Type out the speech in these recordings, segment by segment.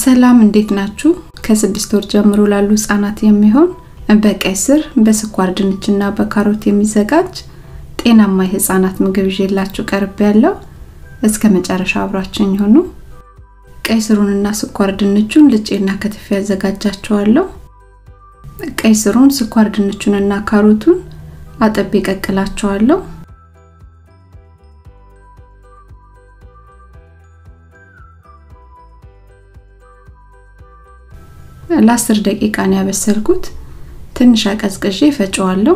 ሰላም እንዴት ናችሁ? ከስድስት ወር ጀምሮ ላሉ ህጻናት የሚሆን በቀይ ስር በስኳር ድንችና በካሮት የሚዘጋጅ ጤናማ የህፃናት ምግብ ይዤላችሁ ቀርብ ያለው እስከ መጨረሻ አብራችን ይሁኑ። ቀይ ስሩንና ስኳር ድንቹን ልጬና ከትፌ ያዘጋጃቸዋለሁ። ቀይ ስሩን፣ ስኳር ድንቹንና ካሮቱን አጥቤ ቀቅላቸዋለሁ። ለአስር ደቂቃ ነው ያበሰልኩት። ትንሽ አቀዝቅዤ ፈጨዋለሁ።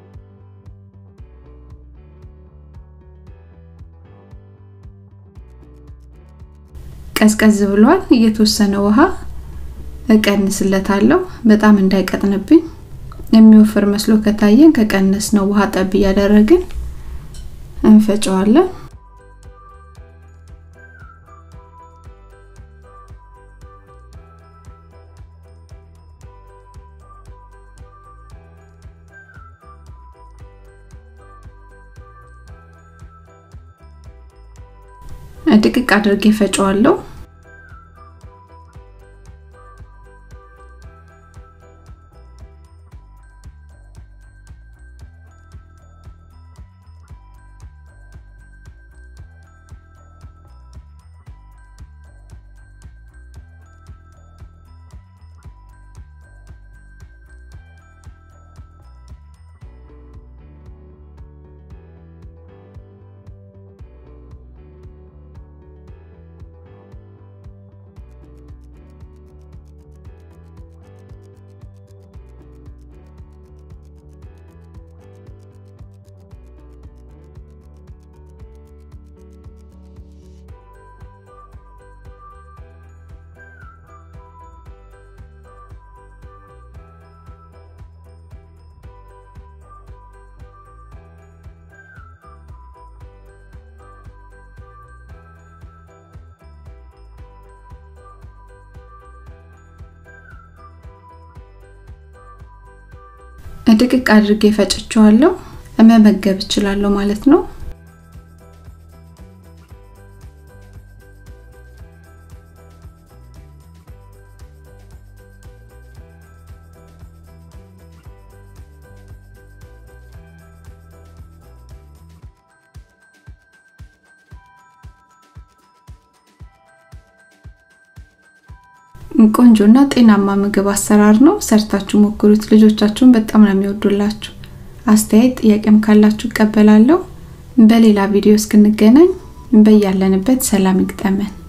ቀዝቀዝ ብሏል። እየተወሰነ ውሃ እቀንስለታለሁ፣ በጣም እንዳይቀጥንብኝ። የሚወፍር መስሎ ከታየን ከቀነስ ነው ውሃ ጠብ እያደረግን እንፈጨዋለን። ድቅቅ አድርጌ ፈጨዋለሁ። ድቅቅ አድርጌ ፈጭቸዋለሁ። መመገብ እችላለሁ ማለት ነው። ቆንጆና ጤናማ ምግብ አሰራር ነው። ሰርታችሁ ሞክሩት። ልጆቻችሁን በጣም ነው የሚወዱላችሁ። አስተያየት ጥያቄም ካላችሁ እቀበላለሁ። በሌላ ቪዲዮ እስክንገናኝ በያለንበት ሰላም ይግጠመን።